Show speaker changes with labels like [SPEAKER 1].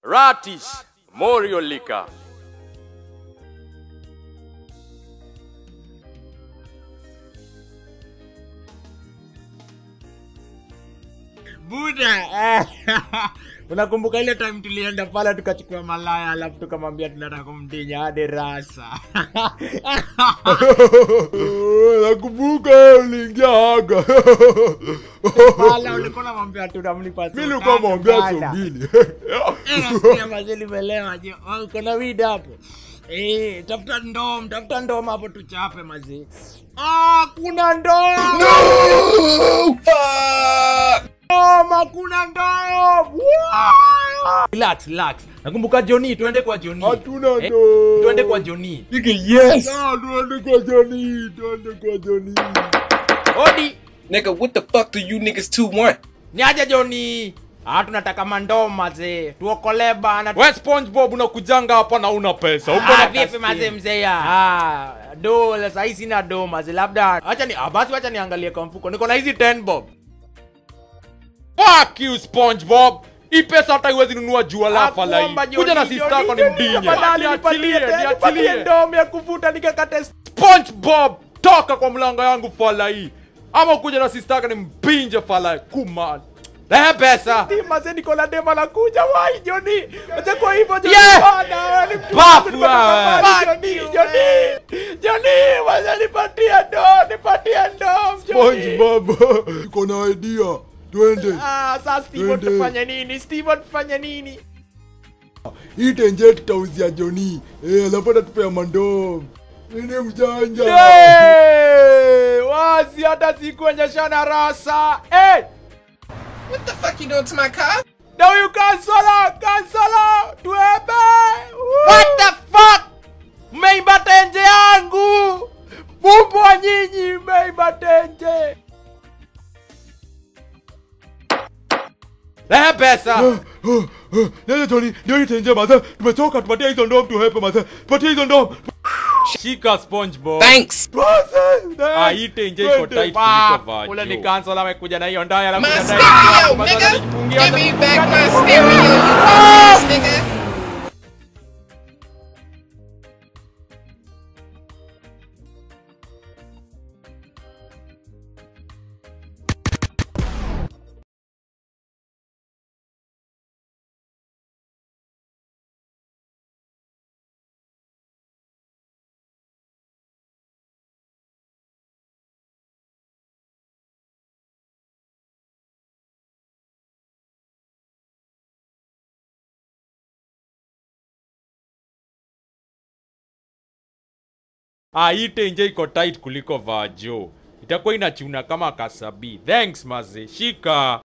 [SPEAKER 1] Ratis Morio Lika.
[SPEAKER 2] buda unakumbuka ile time tulienda pale tukachukua malaya alafu tukamwambia tunataka kumdinya hadi rasa
[SPEAKER 3] nakumbuka uliingia haga
[SPEAKER 2] pala ulikuwa namwambia tunamlipa
[SPEAKER 3] mi likuwa mwambia sombili
[SPEAKER 2] mazilimeelewa je Oh, uko na wid hapo Eh, tafuta ndom tafuta ndom hapo tuchape mazee ah, kuna ndom ndom hakuna ndom Wow! relax relax nakumbuka joni tuende kwa joni
[SPEAKER 3] hatuna
[SPEAKER 2] Eh,
[SPEAKER 3] ndo
[SPEAKER 2] tuende kwa joni
[SPEAKER 4] yes.
[SPEAKER 3] Ah, tuende kwa joni tuende kwa joni
[SPEAKER 2] odi
[SPEAKER 4] Nigga, what the fuck do you niggas two want?
[SPEAKER 2] ni aje joni ah, tunataka mandom mazee tuokolee bana
[SPEAKER 1] We SpongeBob unakujanga hapa na una pesa. Uko
[SPEAKER 2] Ah,
[SPEAKER 1] na
[SPEAKER 2] vipi
[SPEAKER 1] kaskini.
[SPEAKER 2] mazee mzee ya ah, do sahii sina do mazee labda acha ni ah, basi wacha niangalie kwa mfuko niko na hizi 10 bob
[SPEAKER 1] Fuck you SpongeBob. Hii pesa hata iwezi nunua jua la fala
[SPEAKER 2] Nakuomba,
[SPEAKER 1] hii. Kuja na
[SPEAKER 2] Johnny,
[SPEAKER 1] sister yako ni
[SPEAKER 2] Johnny,
[SPEAKER 1] mdinye.
[SPEAKER 2] tafadhali nipatie
[SPEAKER 1] Niachilie,
[SPEAKER 2] tena, nipatie
[SPEAKER 1] niachilie.
[SPEAKER 2] ndom ya kuvuta nikakate
[SPEAKER 1] SpongeBob, toka kwa mlango yangu fala hii. Ama kuja na sister yako ni mpinje fala hii. Kuma. Lehe pesa.
[SPEAKER 2] mazee niko na dema la kuja wai joni acha kwa hivyo joni
[SPEAKER 1] Yeah!
[SPEAKER 2] bana wewe ni mtu
[SPEAKER 1] Bafu
[SPEAKER 2] wangu, nimetoka
[SPEAKER 1] wewe.
[SPEAKER 2] mbali, joni joni joni wacha nipatie ndo nipatie ndom joni
[SPEAKER 3] SpongeBob iko na idea twende
[SPEAKER 2] ah sasa Steve
[SPEAKER 3] Twende.
[SPEAKER 2] tufanye nini Steve tufanye nini
[SPEAKER 3] hii tenje tutauzia joni Eh, alafu atatupea mandoo nini mjanja
[SPEAKER 2] Hey, wazi hata sikuonyeshana rasa hey,
[SPEAKER 4] What the fuck you doing to my car?
[SPEAKER 2] na huyu kansala kansala tuebe what the fuck mmeimba tenje yangu bumbwa nyinyi mmeimba tenje
[SPEAKER 1] Lehe pesa.
[SPEAKER 3] Nene Joni, ndio hii tenje maze, tumetoka tupatie hizo ndoo tuhepe maze, tupatie hizo ndoo.
[SPEAKER 1] Shika SpongeBob.
[SPEAKER 4] Thanks.
[SPEAKER 1] Ah, hii tenje iko tight kuliko vajo.
[SPEAKER 2] ule ni kansala amekuja na hiyo ndaya la
[SPEAKER 4] My
[SPEAKER 2] kuja
[SPEAKER 4] stereo,
[SPEAKER 2] ndaya.
[SPEAKER 4] nigga.
[SPEAKER 2] Anajifungia
[SPEAKER 4] Give me
[SPEAKER 2] hata-
[SPEAKER 4] back my stereo, you dumbass nigga.
[SPEAKER 1] Ah, hii tenje iko tight kuliko vajo. Itakuwa inachuna kama kasabi. Thanks maze. Shika.